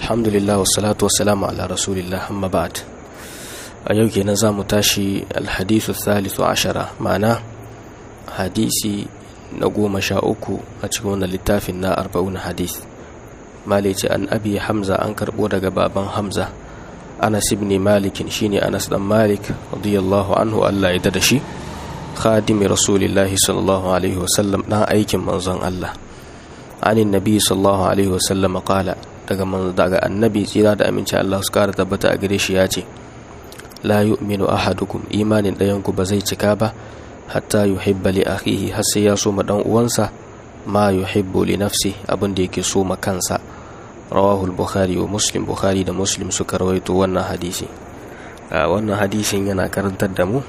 alhamdulillah wassalatu wassalamu ala rasulillah amma ba'd a yau kenan za mu tashi alhadithu thalithu ashara ma'ana hadisi na goma sha uku a cikin wannan littafin na arba'un hadith malice an abi hamza an karbo daga baban hamza anas ibn malik shine anas dan malik radiyallahu anhu Allah ya da shi khadimi rasulillahi sallallahu alaihi wasallam dan aikin manzon Allah anin nabi sallallahu alaihi wasallam qala daga daga annabi tsira da aminci Allah su kara tabbata a gare shi ya ce la yu'minu ahadukum imanin ɗayan ku ba zai cika ba hatta yuhibba li akhihi har sai ya so ma dan uwansa ma yuhibbu li nafsi abin da yake so ma kansa rawahu al-bukhari wa muslim bukhari da muslim suka rawaito wannan hadisi wannan hadisin yana karantar da mu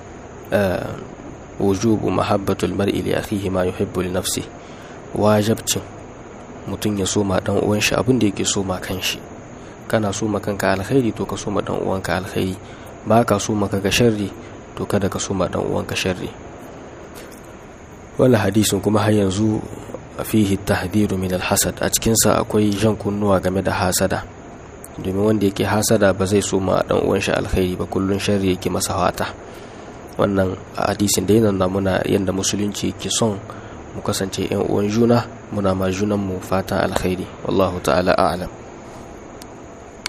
wujubu mahabbatul mar'i li akhihi ma yuhibbu li nafsi wajibcin mutum ya soma dan uwan shi abin da yake soma kanshi kana soma kanka alkhairi to ka soma dan uwanka alkhairi ba ka soma kaga sharri to kada ka soma dan uwanka sharri wannan hadisin kuma har yanzu fihi tahdiru min alhasad a cikin sa akwai jan kunnuwa game da hasada domin wanda yake hasada ba zai soma dan uwan shi alkhairi ba kullun sharri yake masa fata wannan hadisin da yana muna yanda musulunci yake son mu kasance yan uwan juna muna ma junanmu fatan alkhairi wallahu ta'ala a'lam